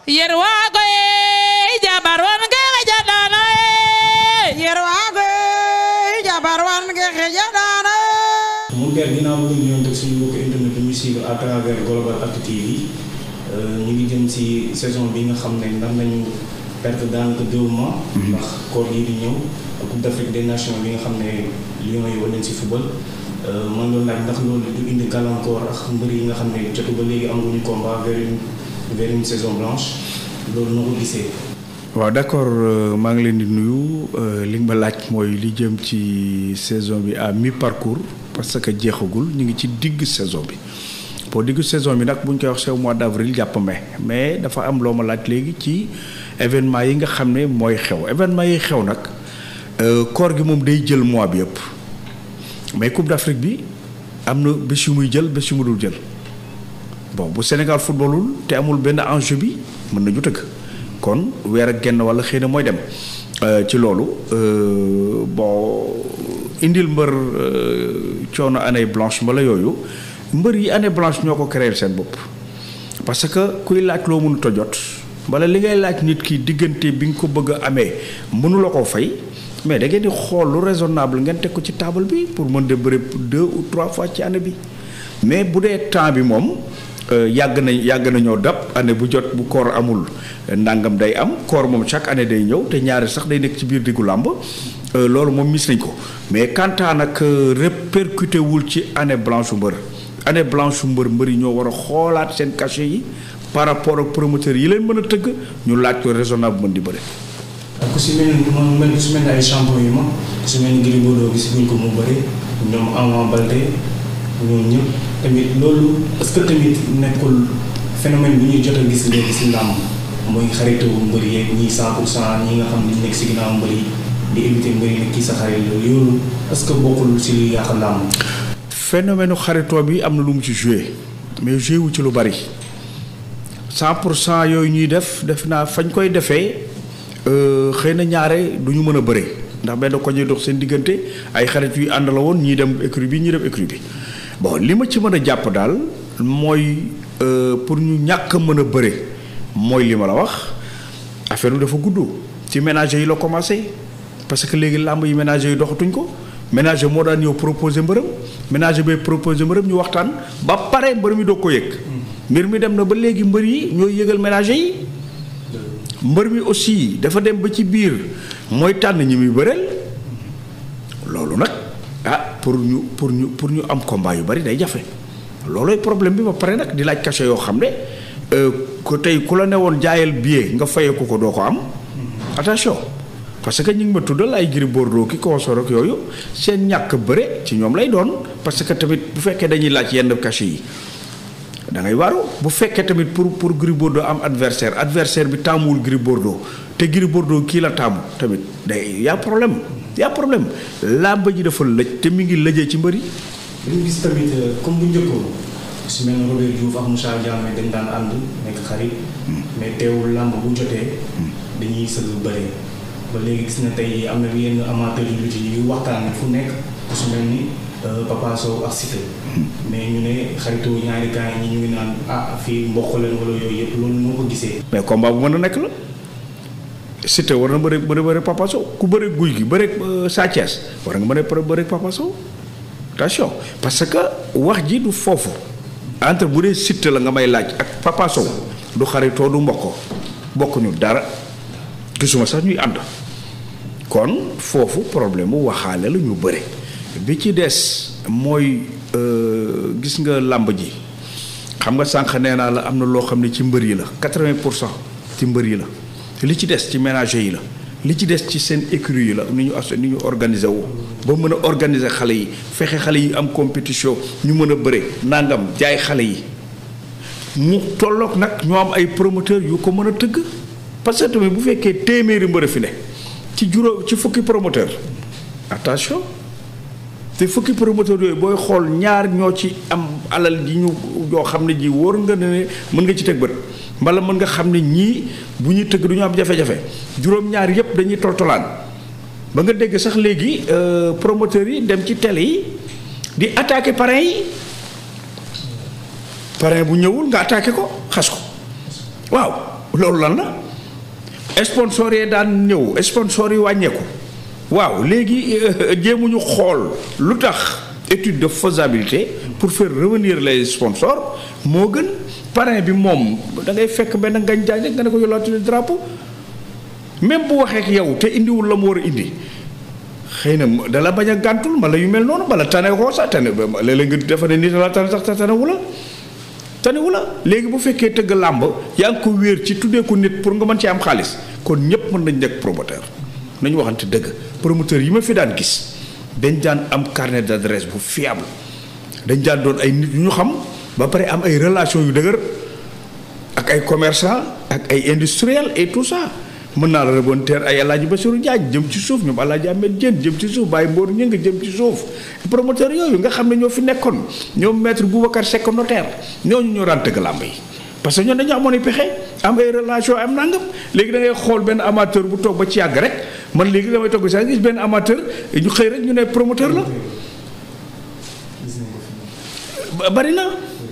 yerwago e jabar wan ge xejaɗano e yerwago e jabar wan ge xejaɗano mu der ginnaaw bu ñu ñëwoon suñu mbokk internet bi ñu suivre à travers Global Actu TV ñu ngi jëm ci saison bi nga xam ne ndam nañu perte daanaka deux mois. ndax koor yi di ñëw Coupe d'Afrique des Nations bi nga xam ne Lions yi war nañ ci football. man doon laaj ndax loolu du indi gàllankoor ak mbër yi nga xam ne jotu ba léegi amaguñu combat vers une vers une saison blanche loolu noo ko gisee. waaw d'accord maa ngi leen di nuyu li nga ma laaj mooy li jëm ci saison bi à mi parcours parce que jeexagul ñu ngi ci digg saison bi boo digg saison bi nag bu ñu koy wax c'est mois d'avril jàpp mai mais dafa am loo ma laaj léegi ci événement yi nga xam ne mooy xew événement yi xew nag koor gi moom day jël mois bi yëpp mais Coupe d'Afrique bi am na bés yu muy jël bés yu mu dul jël bon bu Sénégal footballul te amul benn enjeu bi mën nañu tëgg kon weer ak genn wala xëy na mooy dem ci loolu bon indil mbër coono année blanche mbala yooyu mbër yi année blanche ñoo ko créer seen bopp parce que kuy laaj loo mënut a jot wala li ngay laaj nit ki diggante bi nga ko bëgg a amee mënula koo fay mais da ngeen di xool lu raisonnable ngeen teg ko ci table bi pour mën de bëri deux ou trois fois ci année bi mais bu dee temps bi moom yàgg na yàgg nañoo dab année bu jot bu koor amul ndàngam day am koor moom chaque année day ñëw te ñaari sax day nekk ci biir diggu làmb loolu moom mis nañ ko mais quant à nag répercuté wul ci année blanche mbër année blanche mbër mbër yi ñoo war a xoolaat seen cachet yi par rapport ak promoteurs yi leen mën a tëgg ñu laaj ko raisonnable mën di bëri. ku si mel ni moom mel ku si mel ni ay champion yu mag ku si mel ni Gris Bordeaux gis guñ ko mu bëri ñoom Ama Baldé ñoom ñëpp tamit loolu est-ce que tamit nekkul phénomène bu ñuy jot a gis léegi si làmb mooy xaritu mbër yeeg ñii 100 pour cent ñi nga xam ne nekk si ginnaaw mbër yi di éviter mbër yi ne kii sa xarit loolu yoolu est-ce que bokkul si li yàq làmb. phénomène xaritoo bi am na lu mu ci joué mais joué wu ci lu bari 100 pour cent yooyu ñuy def def naa fañ koy defee. xëy na ñaare du ñu mën a bëre ndax benn ko ñuy dox seen diggante ay xarit yu ànd la woon ñii dem écurie bi ñii dem écurie bi bon li ma ci mën a jàpp daal mooy pour ñu ñàkk a mën a bëre mooy li ma la wax affaire bi dafa gudd ci ménager yi la commencé parce que léegi làmb yi ménager yi doxatuñ ko ménager moo daan ñëw proposer mbërëm ménager bay proposer mbërëm ñu waxtaan ba pare mbër mi doog ko yëg mbir mi dem na ba léegi mbër yi ñooy yëgal ménager yi mbër mi aussi dafa dem ba ci biir mooy tànn ñi muy bëreel loolu nag ah pour ñu pour ñu pour ñu am combat yu bari day jafe loolooy problème bi ba pare nag di laaj cachet yoo xam ne ko tey ku la ne woon jaayal billet nga fayeeku ko doo ko am attention parce que ñu ngi ma tuddal ay Gris Bordeaux ki consort ak yooyu seen ñàkk bëre ci ñoom lay doon parce que tamit bu fekkee dañuy laaj yenn cachet yi da ngay waaru bu fekkee tamit pour pour Gris Bordeaux am adversaire adversaire bi taamuwul Gris Bordeaux te Gris Bordeaux kii la taamu tamit day y a problème y a problème làmb ji dafa lëj te mi ngi lëjee ci mbëri dañu gis tamit comme bu njëkkoon su mel ne Robert Diouf ak Moussa Diame dañ daan ànd nekk xarit mais teewul làmb bu jotee dañuy sëgg bëre ba léegi gis na tey am na yenn amateur yu lutte yi waxtaan fu nekk su mel ni Papa Sow ak Siteu mais ñu ne xaritoo ñaari gars yi ñu ngi naan ah fii mboq leen wala yooyu yëpp loolu noo ko gisee. mais combat bu mën a nekk la Siteu war na bëri bëri bëri Papa Sow ku bëri guy gi bëri Sa Thiès war nga mën a bëri Papa Sow attention parce que wax ji du foofu entre bu dee Siteu la nga may laaj ak Papa Sow du xaritoo du mboq bokkuñu dara gisuma sax ñuy ànd kon foofu problème mu waxaale la ñu bëri. bi ci des mooy gis nga làmb ji xam nga sànq nee naa la am na loo xam ne ci mbër yi la quatre-vingt pour cent ci mbër yi la li ci des ci ménager yi la li ci des ci seen écurie yi la ni ñu as ni ñu organiser wu ba mën a organiser xale yi fexe xale yi am compétition ñu mën a bëre nangam jaay xale yi mu tolloog nag ñoo am ay promoteur yu ko mën a tëgg parce que tamit bu fekkee téeméeri mbër a fi ne ci juróom ci fukki promoteur attention te fukki promoteur yooyu booy xool ñaar ñoo ci am alal ji ñu yoo xam ne ji wóor nga ne mën nga ci teg bët mbala mën nga xam ne ñii bu ñuy tëgg du ñu am jafe-jafe juróom-ñaar yépp dañuy toltolaan ba nga dégg sax léegi promoteurs yi dem ci télé yi di attaquer parrain yi parrain bu ñëwul nga attaqué ko xas ko waaw loolu lan la sponsor yi daan ñëw sponsor yi wàññeeku waaw léegi jéemuñu xool lu tax étude de faisabilité pour faire revenir les sponsors moo gën parrain bi moom da ngay fekk benn ngañ jaay rek nga ne ko yolaatu drapeau même bu waxee ak yow te indiwul la mu war a indi xëy na dala bañ a gàntul ma la yu mel noonu bala tane koo sax tane léeg-léeg nga defa ne nit la tane sax te tanewu la tanewu la léegi bu fekkee tëgg làmb yaa ngi ko wéer ci tuddee ko nit pour nga mën ci am xaalis kon ñépp mën nañ nekk promoteur nañu waxante dëgg promoteur yi ma fi daan gis dañ daan am carnet d'adresse bu fiable dañ daan doon ay nit yu ñu xam ba pare am ay relation yu dëgër ak ay commerçant ak ay industriel et tout ça mën naa la rebonteer ay El Hadj Bassirou Diagne jëm ci suuf ñoom El Hadj Ahmed Diène jëm ci suuf Baye Mbour ñu nga jëm ci suuf promoteur yooyu nga xam ne ñoo fi nekkoon ñoom maître Boubacar Seck notaire ñooñu ñoo daan tëgg làmb yi parce que ñoom dañu amoon i pexe am ay relation am nangam léegi da ngay xool benn amateur bu toog ba ci yàgg rek man léegi damay toog ba ci yàgg gis benn amateur ñu xëy rek ñu ne promoteur la bari na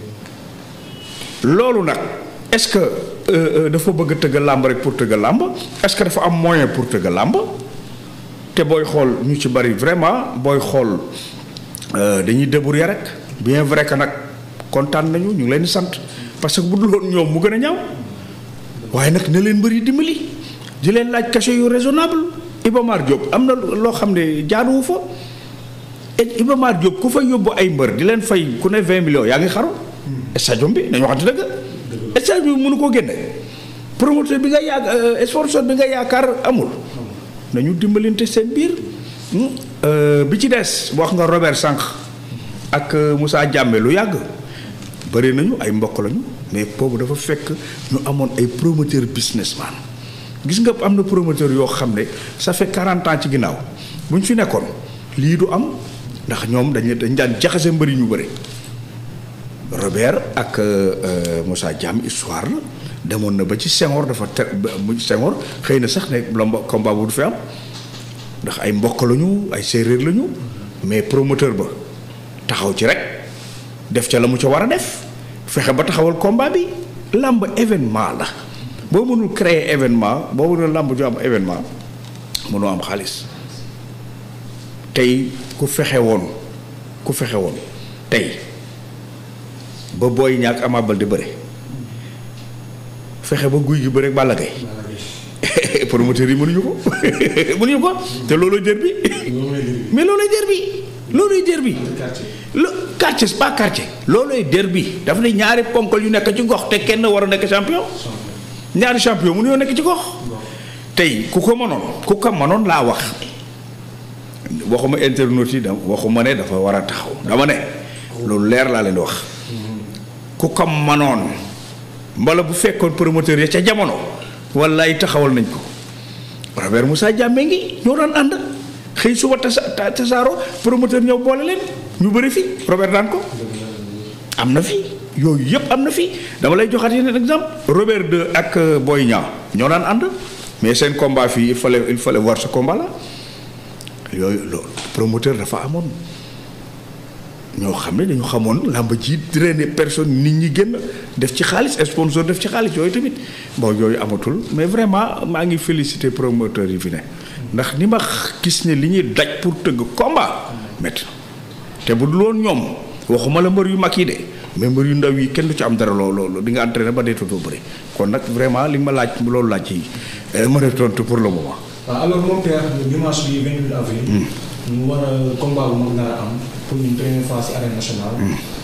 loolu nag est-ce que dafa bëgg a tëgg làmb rek pour tëgg làmb est-ce que dafa am moyen pour tëgg làmb te booy xool ñu ci bari vraiment booy xool dañuy débrouiller rek bien vrai que nag kontaan nañu ñu ngi leen di sant parce que bu dul woon ñoom mu gën a ñaaw waaye nag na leen bëri dimbali di leen laaj cachet yu raisonnable Iba Mar Diop am na loo xam ne jaaduwu fa et Iba Mar Diop ku fa yóbbu ay mbër di leen fay ku ne 20 millions yaa ngi xaru stade bi nañu waxante dëgg stade bi mënu koo génne promoteur bi nga yaakaar sponsor bi nga yaakaar amul nañu dimbalante seen biir bi ci des wax nga Robert Sànq ak Moussa Diame lu yàgg bëri nañu ay mbokk lañu mais boobu dafa fekk ñu amoon ay promoteur businessman gis nga am na promoteur yoo xam ne ça fait 40 ans ci ginnaaw bu ñu fi nekkoon lii du am ndax ñoom dañu dañ daan jaxase mbëri ñu bëri Robert ak Moussa Diam histoire la demoon na ba ci Senghor dafa te mu Senghor xëy na sax ne la combat bu du fi am ndax ay mbokk lañu ay séeréer lañu mais promoteur ba taxaw ci rek def ca la mu ca war a def fexe ba taxawal combat bi làmb événement la boo mënul créer événement boo mënul làmb ju am événement mënoo am xaalis tey ku fexe woon ku fexe woon tey ba booy ñàkk Ama Baldé bëre fexe ba guy gi bëre ak Balla Gaye promoteur yi mënuñu ko mënuñu ko te looloo jër bi mais loolooy jër bi loolooy jër bi lo quartier c'est pas quartier loolooy jër bi dafa ne ñaari ponkal yu nekk ci gox te kenn war a nekk champion ñaari champion mënu yoo nekk ci gox tey ku ko mënoon ku ko mënoon laa wax waxuma internautes yi da waxuma ne dafa war a taxaw dama ne loolu leer laa leen di wax ku ko mënoon mbala bu fekkoon promoteur ya ca jamono wallaay taxawal nañ ko Robert Moussa Diame ngi ñoo daan ànd xëy suba tasa tasaaro promoteur ñëw boole leen ñu bëri fi Robert daan ko am na fi yooyu yëpp am na fi dama lay joxaat yeneen exemple Robert de ak Boy Niang ñoo daan ànd mais seen combat fii il fallait il fallait voir ce combat là yooyu loolu promoteur dafa amoon ñoo xam ne dañu xamoon làmb ji drainer personne nit ñi génn def ci xaalis sponsor def ci xaalis yooyu tamit bon yooyu amatul mais vraiment maa ngi féliciter promoteur yi fi ne ndax ni ma gis ne li ñuy daj pour tëgg combat métti te bu dul woon ñoom waxuma la mbër yu mag yi de mais mbër yu ndaw yi kenn du ci am dara loolu di nga entraîné ba dee dootoo bëri kon nag vraiment li nga ma laaj loolu laaj yi mën a tontu pour le moment. waaw alors mon père dimanche bi 28 avril. ñu war a combat bu mag nar a am pour une première fois ci arène nationale.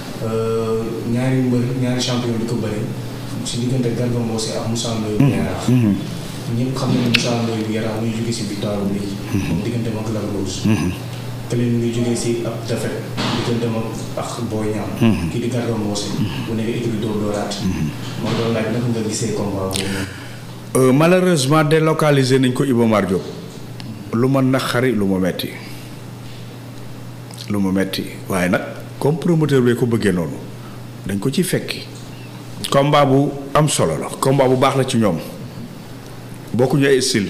ñaari mbër ñaari champion di ko bëri ci diggante Garga Mbossé ak Moussa Ndoye bu Yaraax. ñëpp xam nañu Moussa Ndoye bu Yaraax muy jóge ci victoire bu léegi. moom diggante mag Lac Rose. kële mu ngi jógee ci ab défaite diggante mag ak Boy Niang. kii di Garga Mbossé. bu nekk équipe dóor dóoraat. moo doon laaj naka nga gisee combat boobu noonu. malheureusement délocalisé nañ ko Iba Mar Diop lu ma naqari lu ma metti lu ma metti waaye nag comme promoteur bee ko bëggee noonu dañ ko ci fekki combat bu am solo la combat bu baax la ci ñoom bokkuñu ay style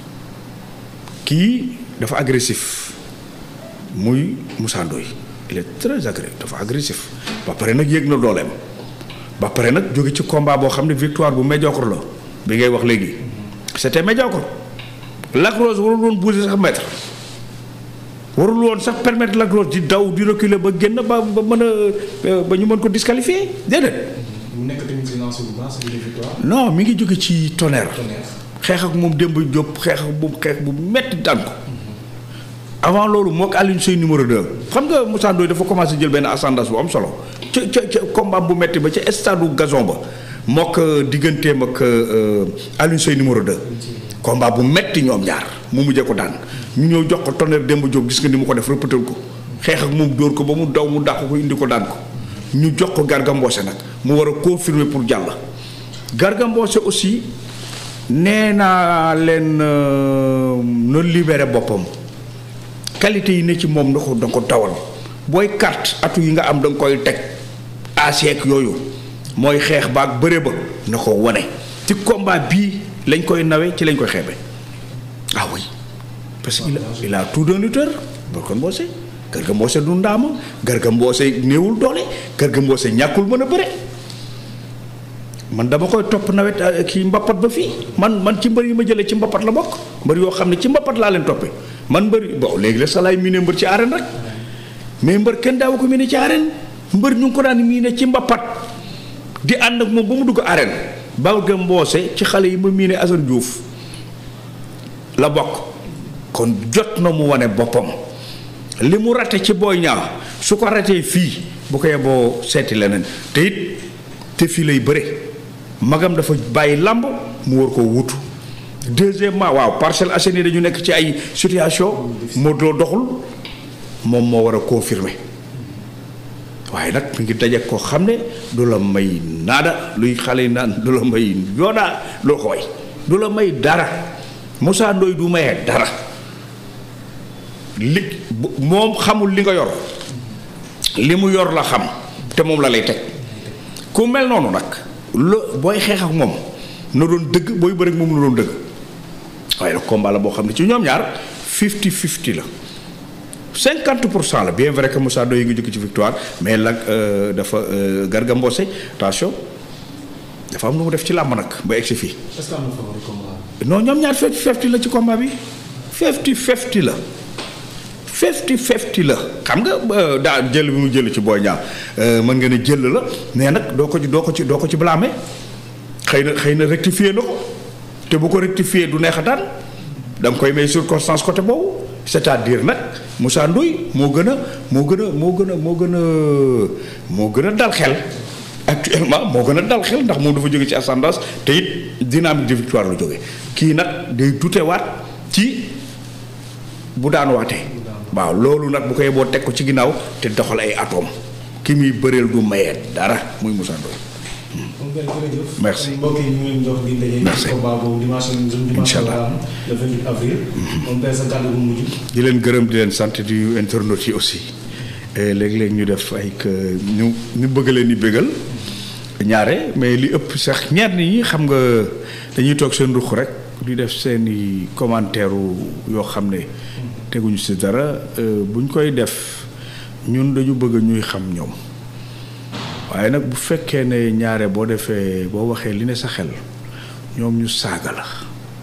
kii dafa agressif muy Moussa Ndoye il est très agressif dafa agressif ba pare nag yéeg na dooleem ba pare nag jóge ci combat boo xam ne victoire bu médiocre la bi ngay wax léegi c'était médiocre Lac Rose warul woon bouger sax mètre warul woon sax permettre Lac Rose di daw di reculer ba génn ba ba mën a ba ñu mën ko disqualifier déedéet mu nekk tamit si lancé bu baax si victoire. non mi ngi jóge ci tonnerre Tonnerre. xeex ak moom Demba Diop xeex ak moom xeex bu metti daan ko avant loolu moo ko Alioune Seye numéro 2 xam nga Moussa Ndoye dafa commencé jël benn ascendance bu am solo ca ca ca combat bu metti ba ca stade u gazon ba moo ko digganteem ak euh, Alioune Seye numéro 2 combat bu metti ñoom ñaar mu mujjee ko daan ñu ñëw jox ko tonnerre Demba Diop gis nga ni mu ko def rëppatal ko xeex ak moom dóor ko ba mu daw mu dàq ko indi ko daan ko ñu jox ko Garga Mbossé nag mu war a confirmer pour jàll Garga Mbossé aussi nee naa leen euh, na libéré boppam qualité yi ne ci moom na ko da ko dawal booy carte atu yi nga am da nga koy teg aseek yooyu mooy xeex baag bëre ba na ko wane ci combat bii lañ koy nawe ci lañ koy xeebe ah oui parce que il a, il a tout d'un lutteur Garga Mbossé Garga Mbossé du ndaama Garga Mbossé néewul doole Garga Mbossé ñàkkul mën a bëre man dama koy topp nawet euh, kii mbappat ba fii man man ci mbër yi ma jëlee ci mbappat la bokk mbër yoo xam ne ci mbappat laa leen toppee man mbër yi bon léegi la sa laay miine mbër ci arène rek mais mbër kenn daaw ko miine ci arène mbër ñu ngi ko daan miine ci mbappat di ànd ak moom ba mu dugg arène Garga Mbossé ci xale yi ma miine Assane Diouf la bokk kon jot na mu wane boppam li mu rate ci Boy Niang su ko ratee fii bu ko yeboo seeti leneen te it te fii lay bëre magam dafa bàyyi làmb mu war koo wutu deuxièmement waaw Parcelles Assainies dañu nekk ci ay situation Modou Lo doxul moom moo war a confirmer waaye nag mi ngi daje koo xam ne du la may naada luy xale yi naan du la may yoonaa loo ko way du la may dara Moussa Ndoye du mayee dara li bu- moom xamul li nga yor li mu yor la xam te moom la lay teg ku mel noonu nag lo booy xeex ak moom na doon dëgg booy bëri ak moom na doon dëgg waaye nag combat la boo xam ne ci ñoom ñaar 50 50 la 50 pour cent la bien vrai que Moussa Ndoye ngi jóge ci victoire mais nag euh, dafa euh, Garga Mbossé attention dafa am lu mu def ci làmb nag ba egsi fii est-ce que am na favori combat non ñoom ñaar 50 50 la ci combat bi 50 50 la 50 50 la xam nga euh, daa jël bi mu jël ci Boy Niang euh, mën nga ne jël la mais nag doo ko ci doo ko ci doo ko ci blâmer xëy na xëy na rectifier na ko te bu ko rectifier du neex a daan da nga koy may circonstance côté boobu c'est-à-dire nag Moussa Ndoye moo gën a moo gën a moo gën a moo gën a moo gën a dal xel actuellement moo gën a dal xel ndax moom dafa jóge ci ascendance te it dynamique de victoire la jóge kii nag day dutewaat ci bu daan waatee waaw loolu nag bu koy boo teg ko ci ginnaaw te doxal ay atome ki muy bëreel du mayee dara muy Moussa Ndoye kon kay jërëjëf. Merci. kon mbokk yi ñu ngi leen jox di daje. Merci. combat boobu dimanche dimanche Inch'Allah. le 28 avril. moom tey sa kàddu bu mujj. di leen gërëm di leen sant di internautes yi aussi et léeg-léeg ñu def ay que ñu ñu bëgg leen di bégal ñaare mais li ëpp sax ñenn ñi xam nga dañuy toog seen ruq rek di def seeni commentaire yoo xam ne teguñu si dara euh, buñ koy def ñun dañu bëgg ñuy xam ñoom waaye nag bu fekkee ne ñaare boo defee boo waxee li ne sa xel ñoom ñu saaga la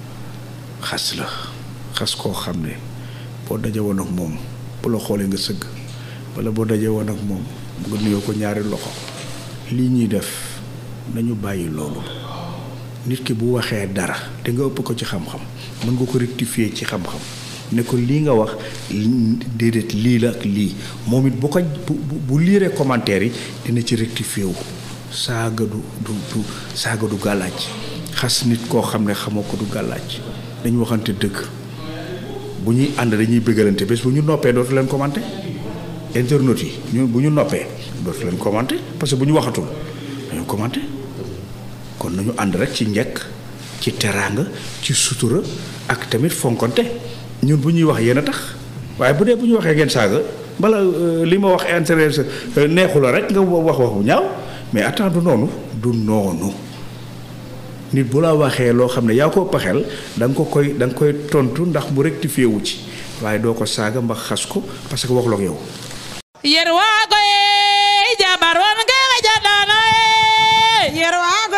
xas la xas koo xam ne boo daje woon ak moom bu la xoolee nga sëgg wala boo daje woon ak moom nga nuyoo ko ñaari loxo lii ñuy def nañu bàyyi loolu nit ki bu waxee dara te nga ëpp ko ci xam-xam mën nga ko rectifier ci xam-xam ne ko lii nga wax li- déedéet lii la ak lii moom it bu ko bu bu- bu liiree commentaire yi dina ci rectifier wu saaga du du du saaga du gàllaaj xas nit koo xam ne xamoo ko du gàllaaj dañu waxante dëgg bu ñuy ànd dañuy bëggalante bés bu ñu noppee dootu leen commenter internautes yi ñu bu ñu noppee dootu leen commenter parce que bu ñu waxatul dañu commenter kon nañu ànd rek ci njekk ci teraanga ci sutura ak tamit fonkonte ñun bu ñuy wax yéen a tax waaye bu dee bu ñu waxee ngeen saaga bala euh, li ma wax intérêt neexu la rek nga wax wax bu ñaaw mais attends du noonu du noonu nit bu la waxee loo xam ne yaa ko paxel da nga ko koy da nga koy tontu ndax mu rectifié wu ci waaye doo ko saaga mba xas ko parce que waxuloo ak yow. yerwago e jabar wan ge xejaɗano e yerwago